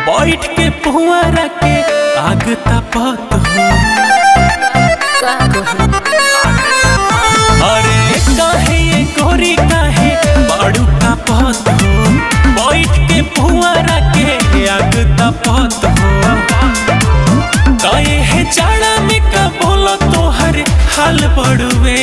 बैठ के पुआरा के आग तपत हो का कहूँ अरे काहे ये गोरी काहे बाड़ू तपत हो बैठ के पुआरा के आग तपत हो काहे है जाड़ा में का बोलो तोहर हाल पड़ुए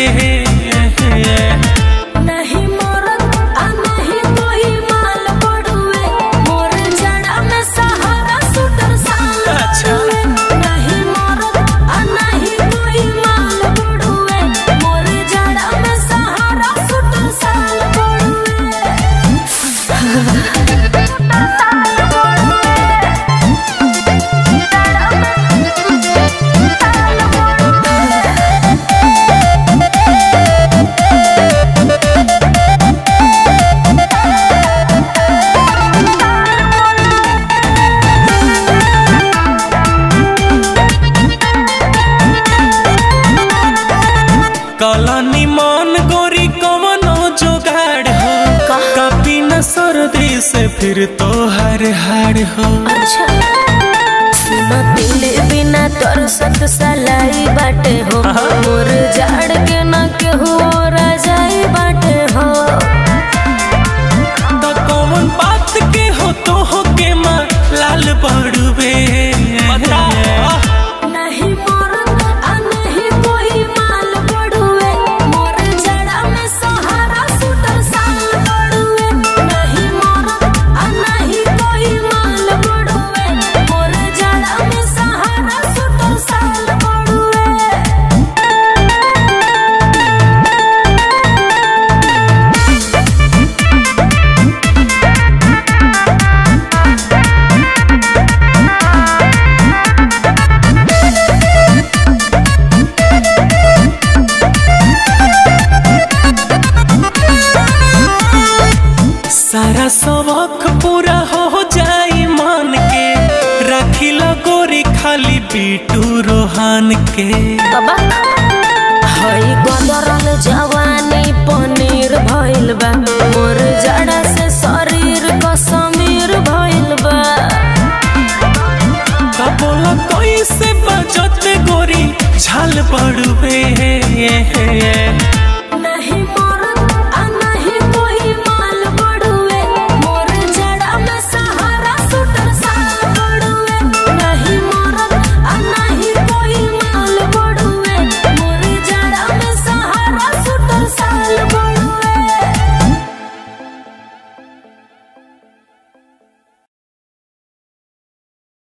नहीं मोरत आ नहीं कोई माल पड़ुए मोर जड़ा में सहारा सुटर साल अच्छा। पड़ुए नहीं मोरत आ नहीं कोई माल पड़ुए मोर जड़ा में सहारा सुटर साल पड़ुए काला निमान गोरी कवनो जुगाड़ हो कभी न सर्दी से फिर तो हर हार हो अच्छा सुनो दिल बिना तोर सत सलाई बाटे हो मोर जाड़ के न केहू और जाई बाटे हो तो कौन बात के हो तो हो के माँ लाल पड़ुए नहीं मोर आ नहीं कोई माल पड़ुए मोर जड़ा में सहारा सुटर साल पड़ुए नहीं मोर आ नहीं कोई माल पड़ुए मोर जड़ा में सहारा सुटर साल पड़ुए सारा सबक पूरा हो जाई मान के रखिला गोरी खाली बीटू रोहान के बाबा हई गदरल जवानी पनीर भइल बा मोर जड़ा से शरीर कसमीर भइल बा का बोला कैसे बजत गोरी झाल पड़ुए